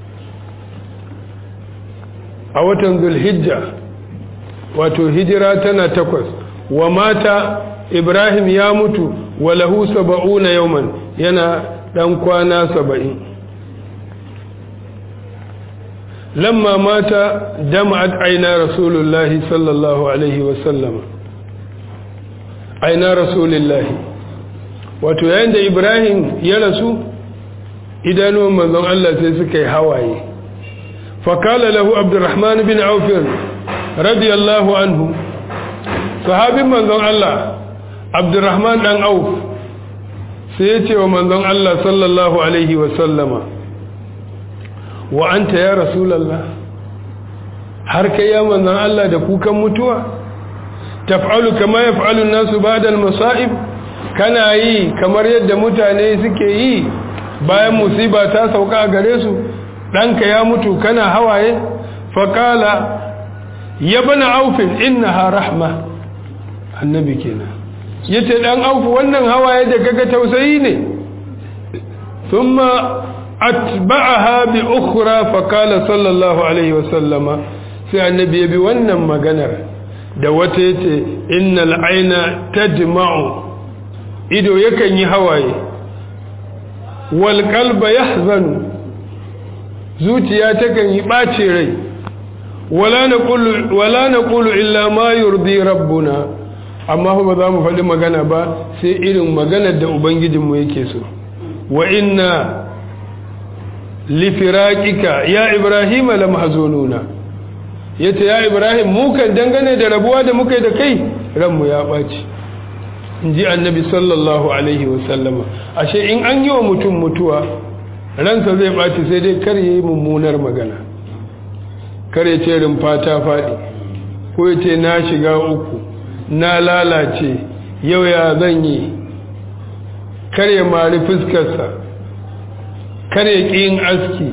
a watan dhul hijja wato hijira tana takwas wa mata ibrahim ya mutu wa lahu 70 yawman yana dan kwana 70 لما مات دمعت عينا رسول الله صلى الله عليه وسلم عينا رسول الله wato yayin da Ibrahim ya rasu idanuwan manzon Allah sai suka yi hawaye fakala lahu Abdurrahman bin Auf radiyallahu anhu sahabin manzon Allah Abdurrahman dan Auf sai ya ce wa manzon Allah sallallahu alaihi wa sallama wa anta ya rasulallah har kai ya manzan Allah da kukan mutuwa taf'alu kama yaf'alu an-nasu ba'da al-masa'ib kana yi kamar yadda mutane suke yi bayan musiba ta sauka a gare su danka ya mutu kana hawaye faqala ya bana aufin innaha rahma annabi kenan yace dan aufu wannan hawaye da kaga tausayi ne thumma atba'aha bi ukhra fa qala sallallahu alaihi wa sallama sai annabi ya bi wannan maganar da wata yace innal aina tadma'u ido yakan yi hawaye wal qalba yahzanu zuciya takan yi bace rai wala naqulu wala naqulu illa ma yurdi rabbuna amma ba za mu faɗi magana ba sai irin maganar da ubangijinmu yake so wa inna lifiraƙika ya ibrahim la mahzununa yace ya ibrahim mu kan dangane da rabuwa da muka yi da kai ranmu ya ɓaci inji annabi sallallahu alaihi wasallama ashe in an yi wa mutum mutuwa ransa zai ɓaci sai dai kar yi mummunar magana kar ya ce rumfa ta faɗi ko ya ce na shiga uku na lalace yau ya zan yi kar ya mari fuskarsa kar ya ƙi yin aski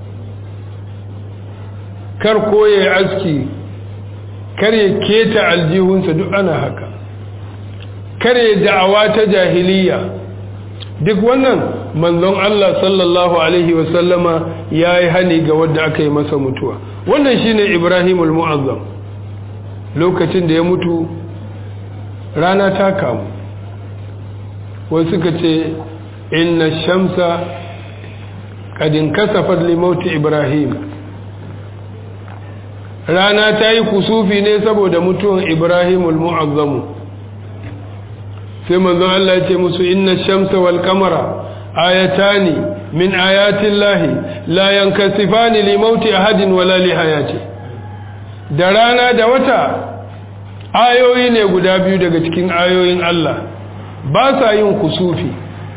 kar koya aski kar ya keta aljihunsa duk ana haka kar ya da'awa ta jahiliya duk wannan manzon Allah sallallahu alaihi wasallama ya yi hani ga wadda aka yi masa mutuwa wannan shine ibrahimul mu'azzam lokacin da ya mutu rana ta kamu wasu suka ce inna shamsa kadin kasafar limauti ibrahim rana ta yi kusufi ne saboda mutuwan ibrahimul mu'azzamu sai manzon Allah ya ce musu inna shamsa wal kamara ayatani min ayatin lahi la yankasifani limauti ahadin wala li hayati da rana da wata ayoyi ne guda biyu daga cikin ayoyin Allah ba sa yin kusufi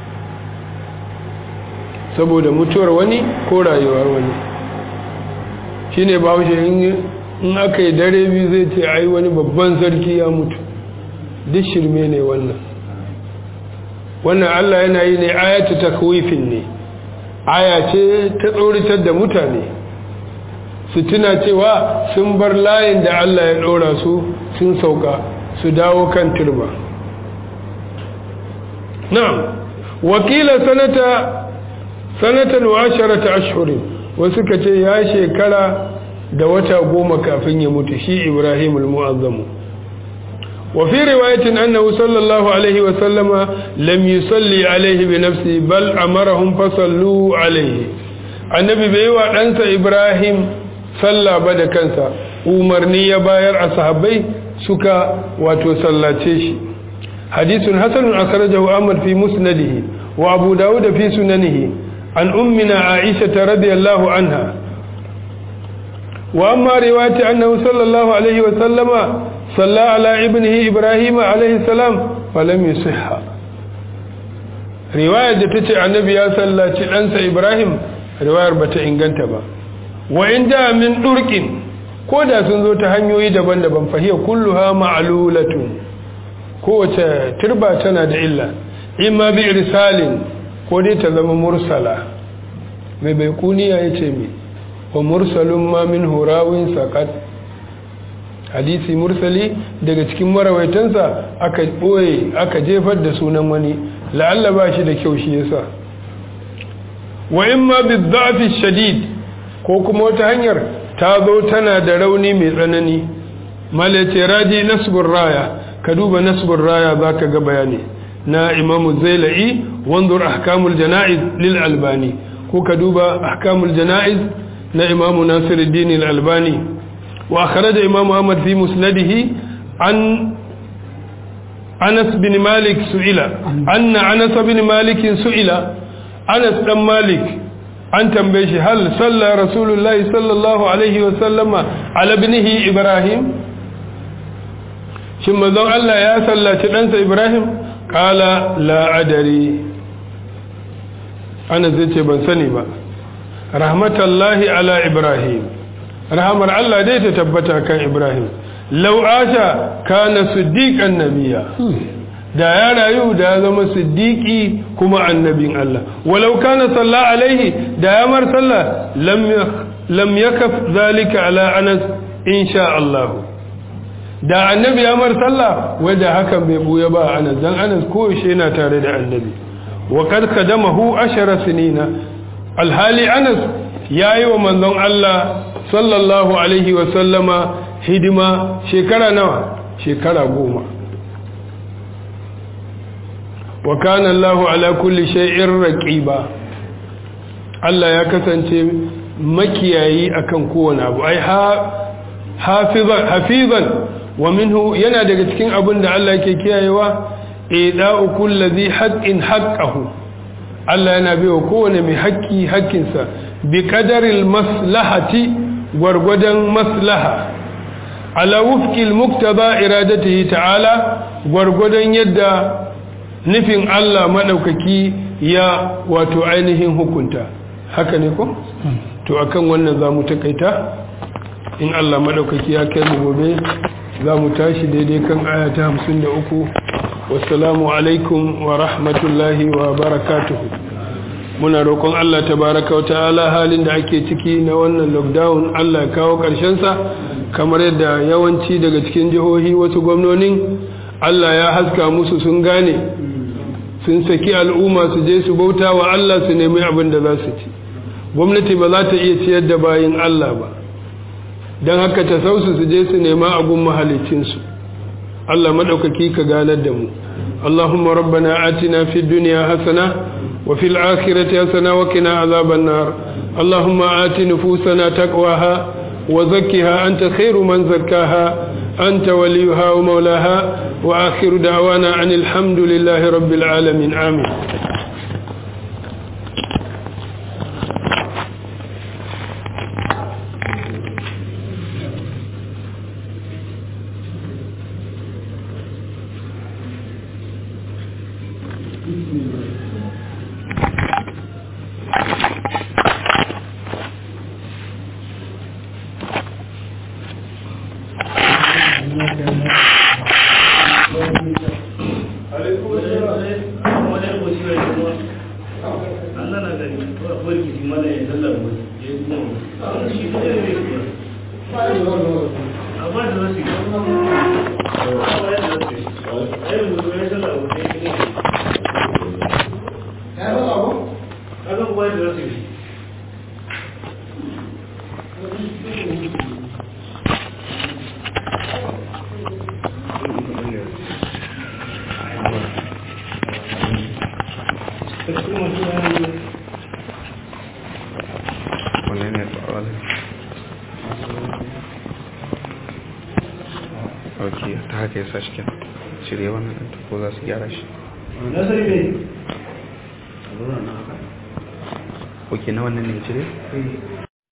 saboda mutuwar wani ko rayuwar wani shi ne ba in aka yi dare biyu zai ce ai wani babban sarki ya mutu duk shirme ne wannan wannan Allah yana yi ne ayatu takwifin ne aya ce ta tsoritar da mutane su tuna cewa sun bar layin da Allah ya ɗora su sun sauka su dawo kan turba na'am wakila sanata sanatan wa asharata ashhurin wasu ka ce ya shekara da wata goma kafin ya mutu shi Ibrahim al-Mu'azzamu wa fi riwayatin annahu sallallahu alaihi wa sallama lam yusalli alaihi bi nafsi bal amarahum fasallu alaihi annabi bai wa ɗansa Ibrahim salla ba da kansa umarni ya bayar a sahabbai suka wato sallace shi hadithun hasanun akhrajahu Ahmad fi musnadihi wa Abu Dawud fi sunanihi an ummina Aisha radiyallahu anha وأما رواية أنه صلى الله عليه وسلم صلى على ابنه إبراهيم عليه السلام فلم يصح رواية تتي عن النبي صلى أنسى إبراهيم رواية بتا إنغانتا با وإن جاء من طرق كودا سنزو تهنيوي دبان دبان فهي كلها معلولة kowace turba tana da illa imma bi irsalin ko dai ta zama mursala mai bai kuniya yace mai wa mursalun ma min hurawin saƙat hadisi mursali daga cikin marawaitansa aka ɓoye aka jefar da sunan wani la'alla ba shi da kyau shi yasa wa in ma bi zafi shadid ko kuma wata hanyar ta zo tana da rauni mai tsanani malace raji nasbur raya ka duba nasbur raya za ka ga bayani na imamu zaila'i wanzur ahkamul jana'iz lil albani ko ka duba ahkamul jana'iz na imamu nasiruddin al-albani wa akhraja imamu ahmad fi musnadihi an anas bin malik su'ila anna anas bin malik su'ila anas dan malik an tambaye shi hal salla rasulullahi sallallahu alaihi wa sallama ala ibnihi ibrahim shin manzon Allah ya sallaci ɗansa ibrahim qala la adari anas zai ce ban sani ba rahmatallahi ala ibrahim rahamar Allah dai ta tabbata kan ibrahim lau asha kana siddiqan nabiya da ya rayu da ya zama siddiqi kuma annabin Allah walau kana salla alaihi da ya mar salla lam lam yakaf zalika ala anas insha Allah da annabi ya mar salla wanda hakan bai buya ba anas dan anas ko shi yana tare da annabi wa kad kadamahu ashara sinina alhali anas ya yi wa manzon Allah sallallahu alaihi wasallama hidima shekara nawa shekara goma wa kana Allahu ala kulli shay'in raqiba Allah ya kasance makiyayi akan kowane abu ai hafizan hafizan wa minhu yana daga cikin abin da Allah yake kiyayewa ida'u kulli haqqin haqqahu Allah yana baiwa kowane mai haƙƙi haƙƙinsa bi qadaril maslahati gwargwadon maslaha ala wufqil muktaba iradatihi ta'ala gwargwadon yadda nufin Allah madaukaki ya wato ainihin hukunta haka ne ko to akan wannan zamu takaita in Allah madaukaki ya kai mu gobe zamu tashi daidai kan aya ta 53 wassalamu alaikum wa rahmatullahi wa barakatuhu muna roƙon Allah tabaraka wa ta'ala halin da ake ciki na wannan lockdown Allah ya kawo sa kamar yadda yawanci daga cikin jihohi wasu gwamnonin Allah ya haska musu sun gane sun saki al'umma su je su bauta wa Allah su nemi abin da za su ci gwamnati ba za ta iya ciyar da bayin Allah ba don haka ta sausu su je su nema abun mahalicinsu Allah maɗaukaki ka ganar da mu Allahumma rabbana atina fid dunya hasana wa fil akhirati hasana wa qina azaban nar Allahumma ati nufusana taqwaha wa zakkiha anta khairu man zakkaha anta waliyuha wa mawlaha wa akhiru da'wana anil hamdulillahi rabbil alamin amin Thank you. wannan ne tsawon ok ta haka ya sa shi kyan cire wannan ɗin ko za su gyara shi ok na wannan ne cire